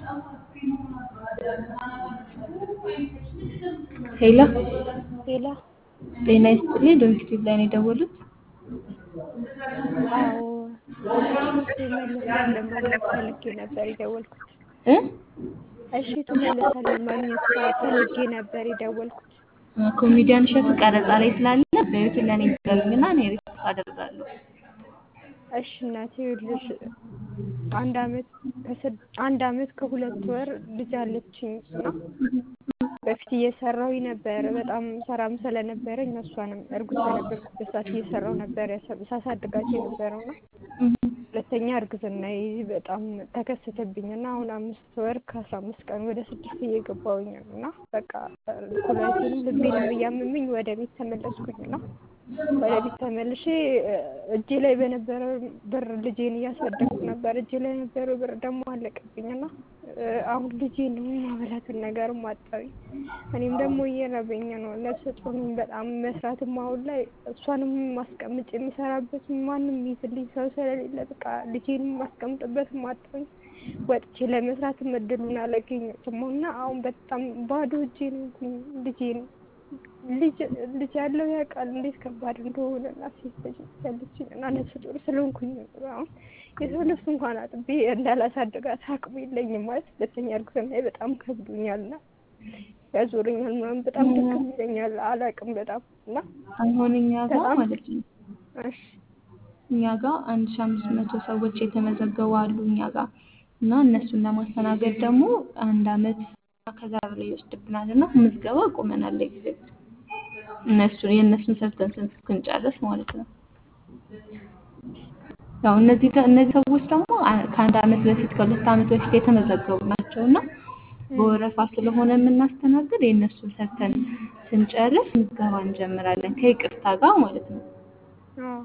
ሄሎ ሄሎ ጤና ይስጥልኝ ዶክተር ላይ ነው የደወሉት? አዎ እሺቱ መለሳለን ማግኘት ፈልጌ ነበር የደወልኩት። እ እሺቱ መለሳለን ማግኘት ፈልጌ ነበር የደወልኩት። ኮሜዲያን እሸቱ ቀረጻ ላይ ስላለ በህይወት ለእኔ ይገርምና እኔ ሪፖርት አደርጋለሁ። እሺ እናቴ ይኸውልሽ አንድ አመት ከስድ አንድ አመት ከሁለት ወር ልጅ አለችኝ እና በፊት እየሰራሁኝ ነበር በጣም ሰራም ስለነበረኝ እሷንም እርጉዝ በነበርኩበት ሰዓት እየሰራሁ ነበር ሳሳድጋቸው የነበረው እና ሁለተኛ እርግዝናዬ በጣም ተከሰተብኝ እና አሁን አምስት ወር ከአስራ አምስት ቀን ወደ ስድስት እየገባሁኝ ነው እና በቃ ኩላሊቴንም ልቤንም እያመመኝ ወደ ቤት ተመለስኩኝ እና ወደ ቤት ተመልሼ እጄ ላይ በነበረው ብር ልጄን እያሳደግኩ ነበር። እጄ ላይ የነበረው ብር ደግሞ አለቀብኝ እና አሁን ልጄን ማበላትን ነገርም አጣሁኝ። እኔም ደግሞ እየራበኝ ነው። ነፍሰ ጡር ነኝ በጣም መስራትም አሁን ላይ እሷንም ማስቀምጬ የሚሰራበት ማንም ይዝልኝ ሰው ስለሌለ በቃ ልጄንም ማስቀምጥበትም አጣሁኝ። ወጥቼ ለመስራትም እድሉን አላገኘሁትም እና አሁን በጣም ባዶ እጄን ሆንኩኝ ልጄን ልጅ ልጅ ያለው ያውቃል እንዴት ከባድ እንደሆነ እና ሴት ልጅ ያለችኝ እና ነፍሰ ጡር ስለሆንኩኝ አሁን የሰው ልብስ እንኳን አጥቤ እንዳላሳድጋት አቅሙ የለኝም ማለት ሁለተኛ እርግዝናዬ በጣም ከብዶኛል እና ያዞረኛል ምናምን በጣም ድክም ይለኛል አላውቅም በጣም እና አሁን እኛ ጋር በጣም ማለት ነው እሺ እኛ ጋር አንድ ሺህ አምስት መቶ ሰዎች የተመዘገቡ አሉ እኛ ጋር እና እነሱን ለማስተናገድ ደግሞ አንድ አመት ከዛ በላይ ይወስድብናል እና ምዝገባ አቁመናል ለጊዜው እነሱ የእነሱን ሰርተን ስንት እስክንጨርስ ማለት ነው። ያው እነዚህ እነዚህ ሰዎች ደግሞ አ- ከአንድ አመት በፊት ከሁለት አመት በፊት የተመዘገቡ ናቸው እና በወረፋ ስለሆነ የምናስተናግድ የእነሱን ሰርተን ስንጨርስ ምዝገባ እንጀምራለን ከይቅርታ ጋር ማለት ነው። አዎ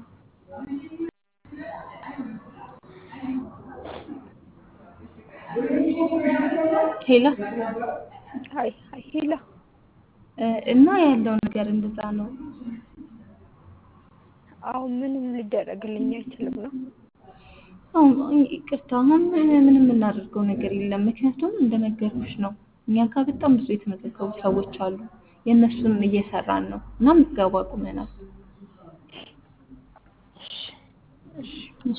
ሄላ ሀይ ሀይ ሄላ እ፣ እና ያለው ነገር እንደዛ ነው። አሁን ምንም ሊደረግልኝ አይችልም ነው አሁን ይቅርታ አሁን ምንም የምናደርገው ነገር የለም። ምክንያቱም እንደነገርኩሽ ነው እኛ ጋር በጣም ብዙ የተመዘገቡ ሰዎች አሉ። የእነሱን እየሰራን ነው እና ምዝገባ አቁመናል። እሺ እሺ